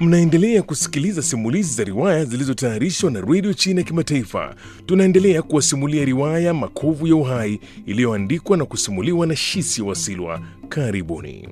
Mnaendelea kusikiliza simulizi za riwaya zilizotayarishwa na redio China ya Kimataifa. Tunaendelea kuwasimulia riwaya Makovu ya Uhai iliyoandikwa na kusimuliwa na Shisi Wasilwa. Karibuni.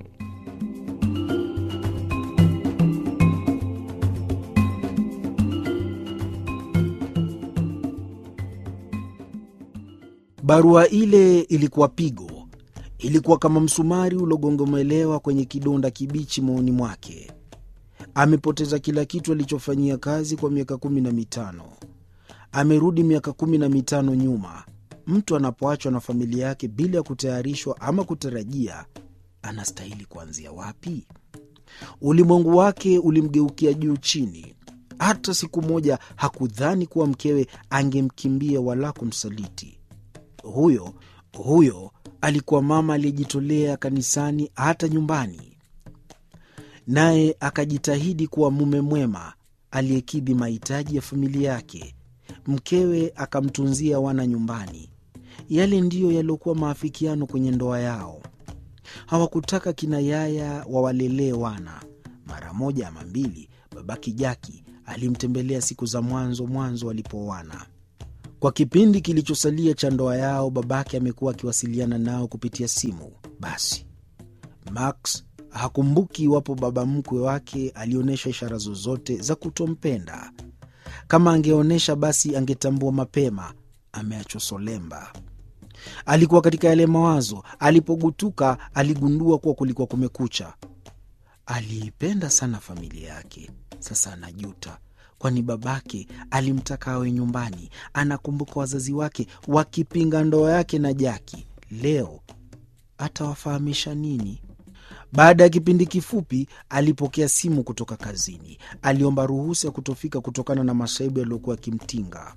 Barua ile ilikuwa pigo, ilikuwa kama msumari uliogongomelewa kwenye kidonda kibichi moyoni mwake. Amepoteza kila kitu alichofanyia kazi kwa miaka kumi na mitano. Amerudi miaka kumi na mitano nyuma. Mtu anapoachwa na familia yake bila ya kutayarishwa ama kutarajia, anastahili kuanzia wapi? Ulimwengu wake ulimgeukia juu chini. Hata siku moja hakudhani kuwa mkewe angemkimbia wala kumsaliti. Huyo huyo alikuwa mama aliyejitolea kanisani, hata nyumbani, naye akajitahidi kuwa mume mwema aliyekidhi mahitaji ya familia yake. Mkewe akamtunzia wana nyumbani. Yale ndiyo yaliyokuwa maafikiano kwenye ndoa yao. Hawakutaka kina yaya wawalelee wana. Mara moja ama mbili, babaki Jaki alimtembelea siku za mwanzo mwanzo walipooana. Kwa kipindi kilichosalia cha ndoa yao, babake amekuwa akiwasiliana nao kupitia simu. Basi Max hakumbuki iwapo baba mkwe wake alionyesha ishara zozote za kutompenda. Kama angeonyesha, basi angetambua mapema ameachwa solemba. Alikuwa katika yale mawazo. Alipogutuka, aligundua kuwa kulikuwa kumekucha. Aliipenda sana familia yake, sasa anajuta kwani babake alimtaka awe nyumbani. Anakumbuka wazazi wake wakipinga ndoa yake na Jaki. Leo atawafahamisha nini? Baada ya kipindi kifupi, alipokea simu kutoka kazini. Aliomba ruhusa ya kutofika kutokana na masaibu yaliyokuwa yakimtinga.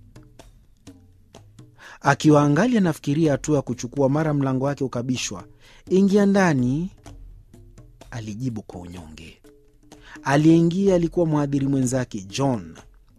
Akiwa angali anafikiria hatua ya kuchukua, mara mlango wake ukabishwa. Ingia ndani, alijibu kwa unyonge. Aliyeingia alikuwa mhadhiri mwenzake John.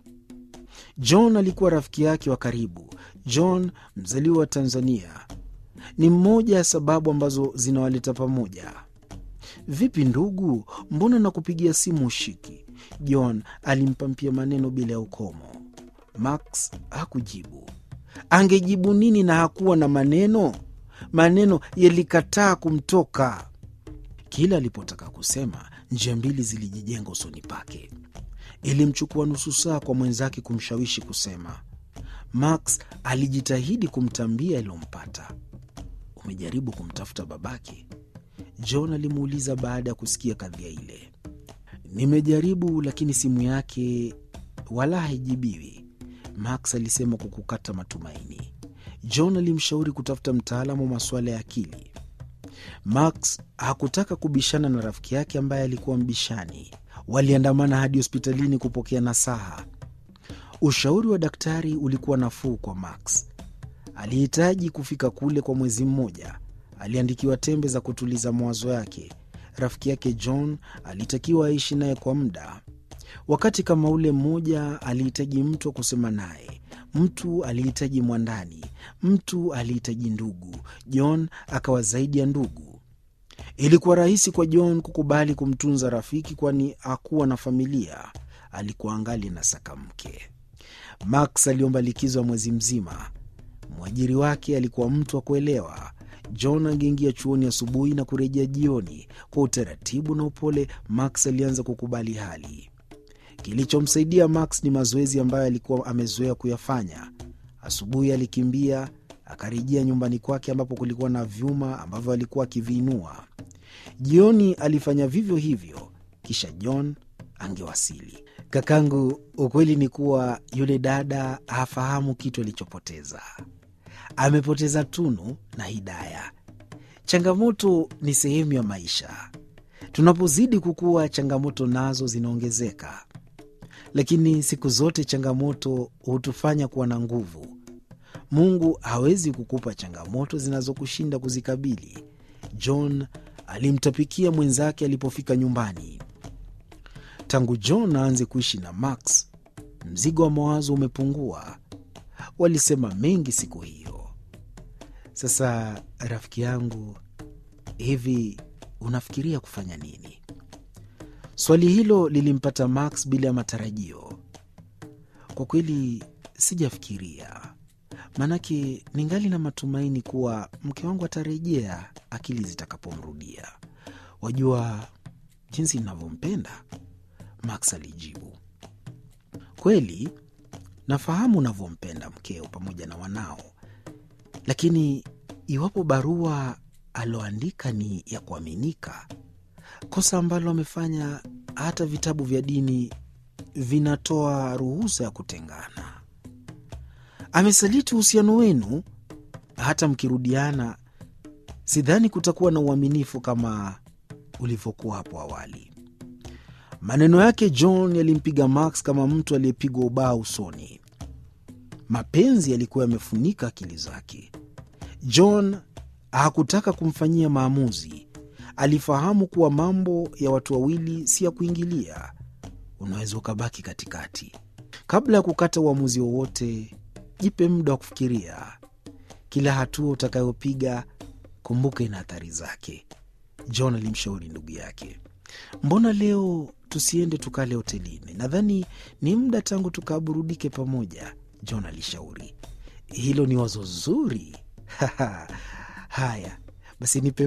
John alikuwa rafiki yake wa karibu. John, mzaliwa wa Tanzania, ni mmoja ya sababu ambazo zinawaleta pamoja. Vipi ndugu, mbona nakupigia simu ushiki? John alimpampia maneno bila ya ukomo. Max hakujibu. Angejibu nini na hakuwa na maneno? Maneno yalikataa kumtoka. Kila alipotaka kusema njia mbili zilijijenga usoni pake. Ilimchukua nusu saa kwa mwenzake kumshawishi kusema. Max alijitahidi kumtambia yaliyompata. Umejaribu kumtafuta babake? John alimuuliza baada ya kusikia kadhia ile. Nimejaribu, lakini simu yake wala haijibiwi, Max alisema kwa kukata matumaini. John alimshauri kutafuta mtaalamu wa masuala ya akili. Max hakutaka kubishana na rafiki yake ambaye alikuwa mbishani. Waliandamana hadi hospitalini kupokea nasaha. Ushauri wa daktari ulikuwa nafuu kwa Max. Alihitaji kufika kule kwa mwezi mmoja. Aliandikiwa tembe za kutuliza mawazo yake. Rafiki yake John alitakiwa aishi naye kwa muda. Wakati kama ule mmoja alihitaji mtu wa kusema naye, mtu alihitaji mwandani, mtu alihitaji ndugu. John akawa zaidi ya ndugu. Ilikuwa rahisi kwa John kukubali kumtunza rafiki, kwani hakuwa na familia. Alikuwa angali na saka mke. Max aliomba likizo ya mwezi mzima. Mwajiri wake alikuwa mtu wa kuelewa. John angeingia chuoni asubuhi na kurejea jioni. Kwa utaratibu na upole, Max alianza kukubali hali. Kilichomsaidia Max ni mazoezi ambayo alikuwa amezoea kuyafanya. Asubuhi alikimbia akarejea nyumbani kwake ambapo kulikuwa na vyuma ambavyo alikuwa akiviinua. Jioni alifanya vivyo hivyo, kisha John angewasili. Kakangu, ukweli ni kuwa yule dada hafahamu kitu alichopoteza. Amepoteza Tunu na Hidaya. Changamoto ni sehemu ya maisha. Tunapozidi kukua, changamoto nazo zinaongezeka, lakini siku zote changamoto hutufanya kuwa na nguvu. Mungu hawezi kukupa changamoto zinazokushinda kuzikabili. John alimtapikia mwenzake alipofika nyumbani. Tangu John aanze kuishi na Max, mzigo wa mawazo umepungua. Walisema mengi siku hiyo. Sasa rafiki yangu, hivi unafikiria kufanya nini? Swali hilo lilimpata Max bila ya matarajio. Kwa kweli sijafikiria, maanake ningali na matumaini kuwa mke wangu atarejea akili zitakapomrudia. Wajua jinsi ninavyompenda, Max alijibu. Kweli nafahamu unavyompenda mkeo pamoja na wanao, lakini iwapo barua aloandika ni ya kuaminika, kosa ambalo amefanya hata vitabu vya dini vinatoa ruhusa ya kutengana. Amesaliti uhusiano wenu, hata mkirudiana, sidhani kutakuwa na uaminifu kama ulivyokuwa hapo awali. Maneno yake John yalimpiga Max kama mtu aliyepigwa ubao usoni. Mapenzi yalikuwa yamefunika akili zake. John hakutaka kumfanyia maamuzi. Alifahamu kuwa mambo ya watu wawili si ya kuingilia, unaweza ukabaki katikati. Kabla ya kukata uamuzi wowote, jipe muda wa kufikiria. Kila hatua utakayopiga, kumbuka ina athari zake. John alimshauri ndugu yake. Mbona leo tusiende tukale hotelini? Nadhani ni muda tangu tukaburudike pamoja, John alishauri. Hilo ni wazo zuri. Haya basi, nipe